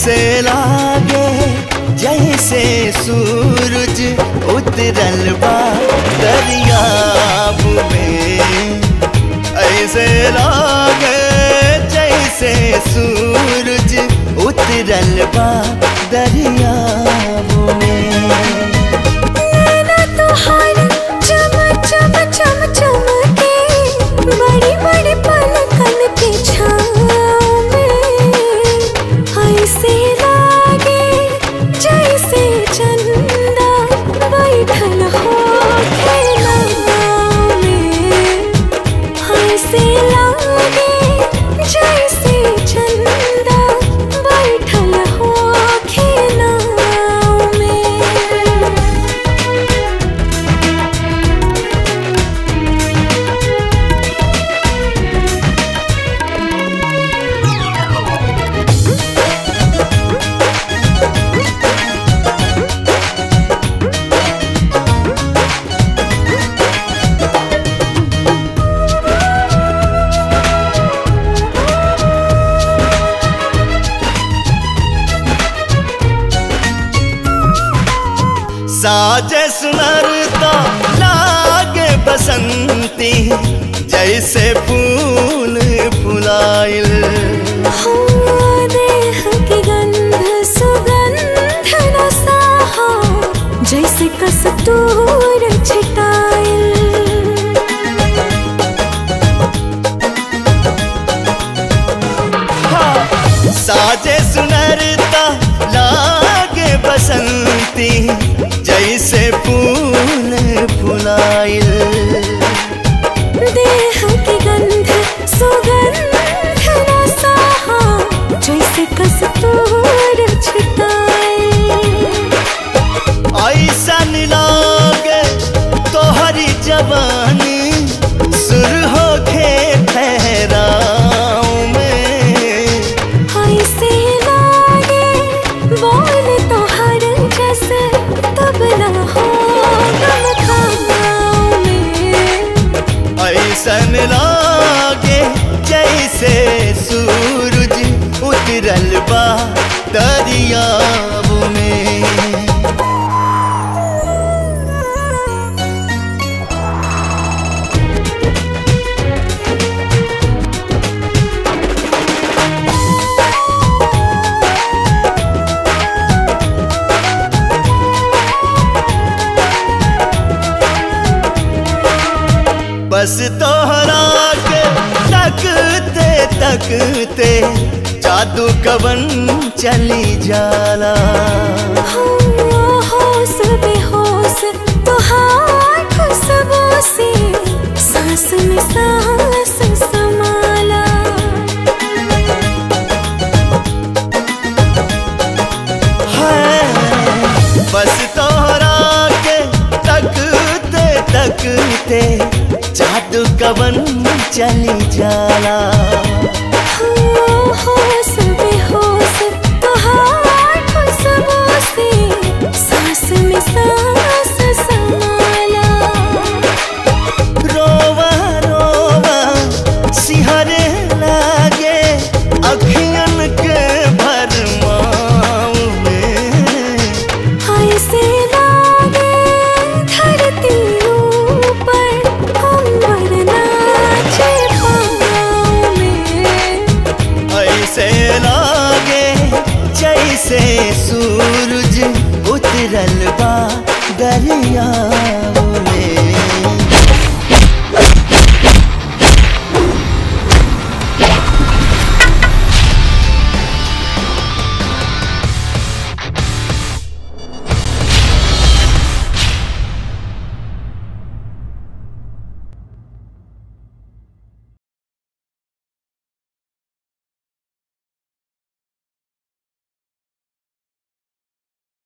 ऐसे लागे जैसे सूरज उतरल बा दरियाब में ऐसे लागे जैसे सूरज उतरल बा दरियाब में नैना तोहार चम चम चम चमके बड़ी बड़ी पलकन के छाँव में ऐसे लागे जैसे चंदा बैठल हो खेलनाव में ऐसे लागे जैसे चंदा बैठल हो खेलनाव में साजे सुनरता लागे बसंती जैसे फूल फुलाइल देह की गंध सुगंध न साहा जैसे कस्तूर छिटाइल साजे सुनरता लागे बसंती जैसे फूल फुलाइल देह की गंध सुगंध न साहा जैसे कस्तूर छिटाइल ऐसन लागे तोहरी जवानी सुर होके ठहराव में ऐसे लागे बोल तो हर जस तब न हो गम खाओ में ऐसन लागे जैसे सूरज उतरल बा दरियाब में बस तोहरा के तकते तकते जादू कवन चली जाला होश बेहोश तुहार खुशबू से सांस में सांस समाला है बस तोहरा के तकते तकते जादू कवन चली जाला